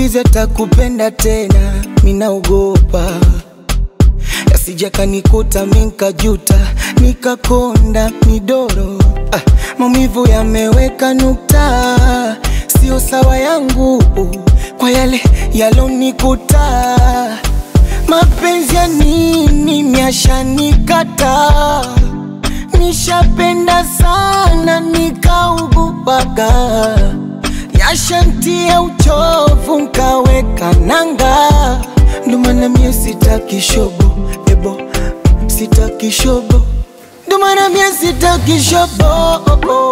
mwizi atakupenda tena, minaogopa yasija kanikuta minkajuta nikakonda midoro. Ah, maumivu yameweka nukta, sio sawa yangu kwa yale yalonikuta. Mapenzi ya nini myashanikata, nishapenda sana nikaugupaga, yashantia uchovu nkaweka nanga, ndo maana mie sitaki shobo ebo, sitaki shobo, ndo maana mie sitaki shobo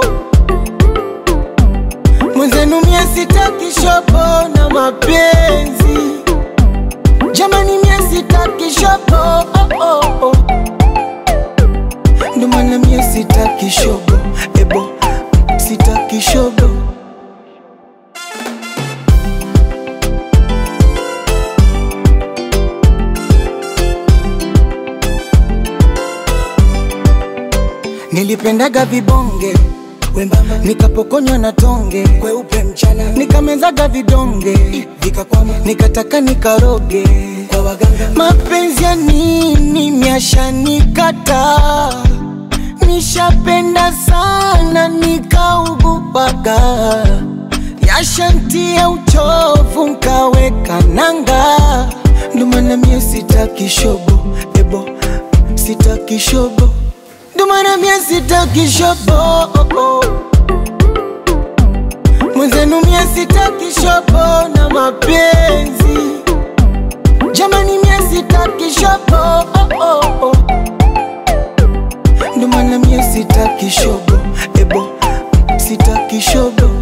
mwenzenu mie sitaki shobo na mapenzi jamani, mie sitaki shobo oh, oh, oh. Ndo maana mie sitaki shobo ebo, sitaki shobo Nilipendaga vibonge wembamba, nikapokonywa na tonge kweupe mchana, nikamezaga vidonge vikakwama, nikataka nikaroge kwa waganga. Mapenzi ya nini myashanikata, nishapenda sana nikaugupaga, yashantia uchovu nkaweka nanga, ndo maana mie sitaki shobo ebo, sitaki shobo ndo maana mie sitaki shobo mwenzenu mie sitaki shobo na mapenzi jamani mie sitaki shobo ndo maana mie sitaki shobo ebo sitaki shobo